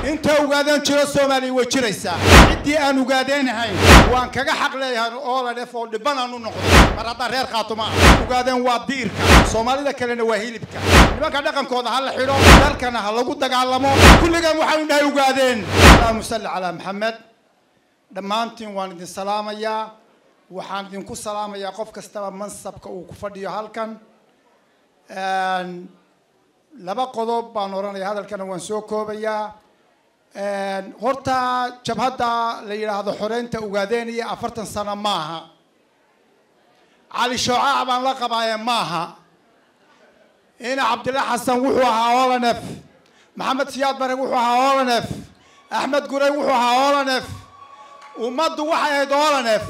inta ogaadeen jiro soomaaliya way jiraysaa ciddii aan ogaadeenahayn waan kaga xaq leeyahay oo la dhef oo dhibanaan u noqday mar haddaa reer qaatuma ah ogaadeen waa diirka soomaalida kalena waa hilibka nimanka dhaqankooda ha la xidho dalkana ha lagu dagaalamo kulligan waxaynu dhahay ogaadeen allahuma salli calaa maxamed dhammaantiin waan idin salaamayaa waxaan idinku salaamayaa qof kastaba mansabka uu ku fadhiyo halkan laba qodob baan odhanaya hadalkana waan soo koobayaa horta jabhadda la yidhaahdo xoreynta ogaadeen iyo afartan sano maaha cali shoocac baan la qabaaye maaha ina cabdilla xasan wuxuu ahaa olanef maxamed siyaad bare wuxuu ahaa olanef axmed gurey wuxuu ahaa olanef ummaddu waxay ahayd olanef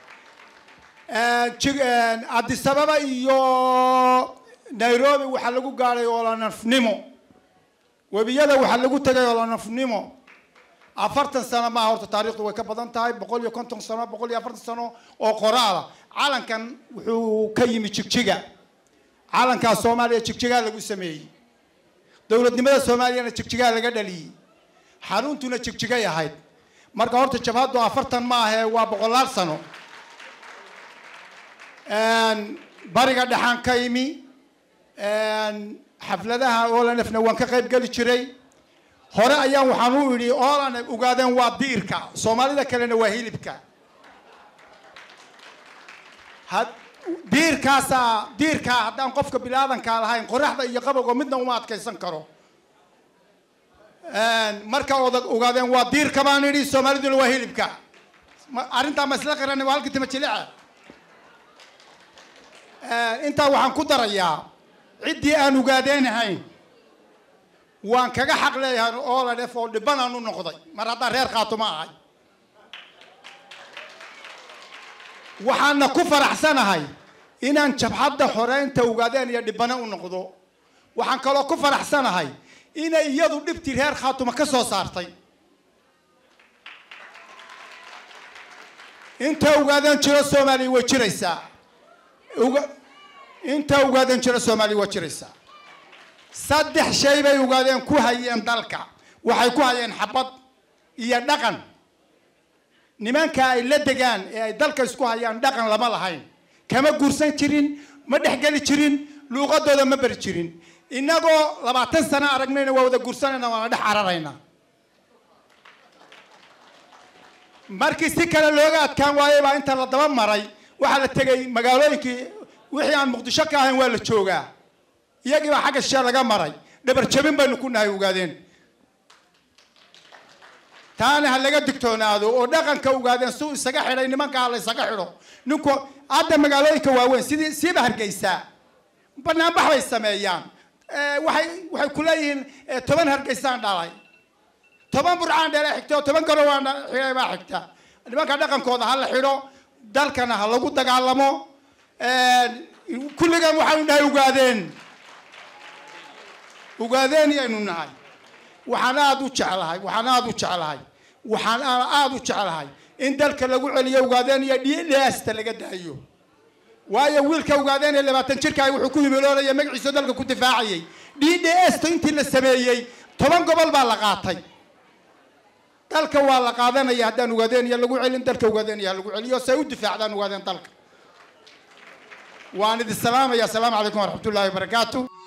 addisababa iyo nairobi waxaa lagu gaadhay olanafnimo webiyada waxaa lagu tegay olanafnimo afartan sano maaha horta taarikhdu way ka badan tahay boqol iyo konton sano boqol iyo afartan sano oo qoraala calankan wuxuu ka yimi jigjiga calankaa soomaaliya jigjigaa lagu sameeyey dowladnimada soomaaliyana jigjigaa laga dhaliyey xaruuntuna jigjigay ahayd marka horta jabhaddu afartan maahae waa boqolaal sano bariga dhexaan ka imi xafladaha olanefna waan ka qayb geli jiray hore ayaan waxaan u idhi olanef ogaadeen waa diirka soomaalida kalena waa hilibka diirkaasaa diirkaa haddaan qofka bilaadankaa lahayn qoraxda iyo qabowga midna uma adkaysan karo marka odag ogaadeen waa diirka baan idhi soomaaliduna waa hilibka arrintaa ma isla qiranay waa halkii tima jilice intaa waxaan ku darayaa ciddii aan ogaadeenahayn waan kaga xaq leeyahay oo la dhef oo dhibanaan u noqday mar haddaa reer qaatuma ahay waxaana ku faraxsanahay inaan jabhadda xoreynta ogaadeen iyo dhibane u noqdo waxaan kaloo ku faraxsanahay inay iyadu dhibtii reer khaatuma ka soo saartay inta ogaadeen jiro soomaaliya way jiraysaa inta ogaadeen jiro soomaaliya waa jiraysaa saddex shay bay ogaadeen ku hayeen dalka waxay ku hayeen xabad iyo dhaqan nimanka ay la degaan ee ay dalka isku hayaan dhaqan lama lahayn kama guursan jirin ma dhexgeli jirin luuqadooda ma beri jirin innagoo labaatan sano aragnayna waa wada guursanayna waana dhex cararaynaa markii si kale looga adkaan waayay baa inta la daba maray waxaa la tegay magaalooyinkii wixii aan muqdisho ka ahayn waa la joogaa iyagii baa xagga shee laga maray dhabar jabin baynu ku nahay ogaadeen taana ha laga digtoonaado oo dhaqanka ogaadeen suu isaga xidhay nimanka ha la isaga xidho ninku hadda magaalooyinka waaweyn sidii siiba hargeysaa banaanbax bay sameeyaan waxay waxay ku leeyihiin toban hargeysaan dhalay toban burcaan dhalay xigta oo toban garowaan xigay baa xigta nimanka dhaqankooda ha la xidho dalkana ha lagu dagaalamo kulligan waxaynu nahay ogaadeen ogaadeen yaynu nahay waxaan aada u jeclahay waxaan aada u jeclahay waxaan aada u jeclahay in dalka lagu celiyo ogaadeen iyo dhidhaasta laga daayo waayo wiilka ogaadeen ee labaatan jirka wuxuu ku himiloolaya magaciisa dalka ku difaacayay d d sta intii la sameeyey toban gobol baa la qaatay dalka waa la qaadanaya haddaan ogaadeen iyo lagu celin dalka ogaadeen iyo lagu celiyo say u difaacdaan ogaadeen dalka waan idin salaamaya asalaamu calaykum waraxmat ullahi wabarakaatu